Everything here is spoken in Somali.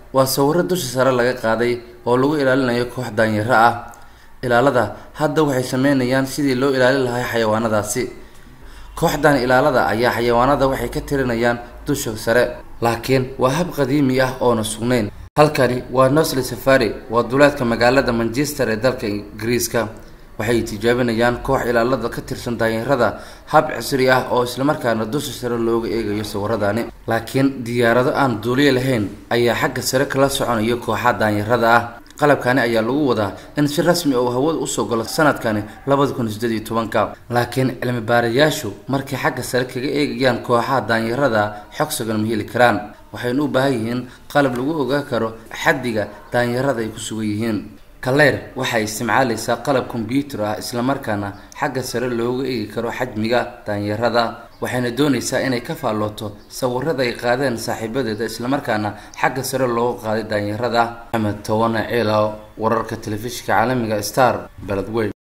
waa sawiro dusha sare laga qaaday oo lagu ilaalinayo koox daanyaro ah ilaalada hadda waxay sameynayaan sidii loo ilaalin lahaa xayawaanadaasi kooxdan ilaalada ayaa xayawaanada waxay ka tirinayaan dusha sare laakiin waa hab qadiimi ah oona sugnayn halkani waa nosli safari waa duleedka magaalada manchester ee dalka ingiriiska waxay tijaabinayaan koox ilaalada ka tirsan daanyarada hab casri ah oo islamarkaana dusha sare looga eegayo sawiradani laakiin diyaarado aan duuliye lahayn ayaa xagga sare kala soconayo kooxa daanyarada ah qalabkani ayaa lagu wadaa in si rasmi oo hawada usoo galo sanadkani labada kun sideed iyo tobanka laakiin cilmi baarayaashu markay xagga sare kaga eegayaan kooxaha daanyarada xog sugan ma heli karaan waxaynu u baahan yihiin qalab lagu ogaan karo xaddiga daanyarada ay ku sugan yihiin kaleyr waxay isticmaalaysaa qalab kombyuutar ah islamarkaana xagga sare looga eegi karo xajmiga daanyarada waxayna doonaysaa inay ka faallooto sawirada ay qaadeen saaxiibadeeda islamarkaana xagga sare looga qaaday daanyarada axmed towane ciilaw wararka telefishinka caalamiga star beledweyn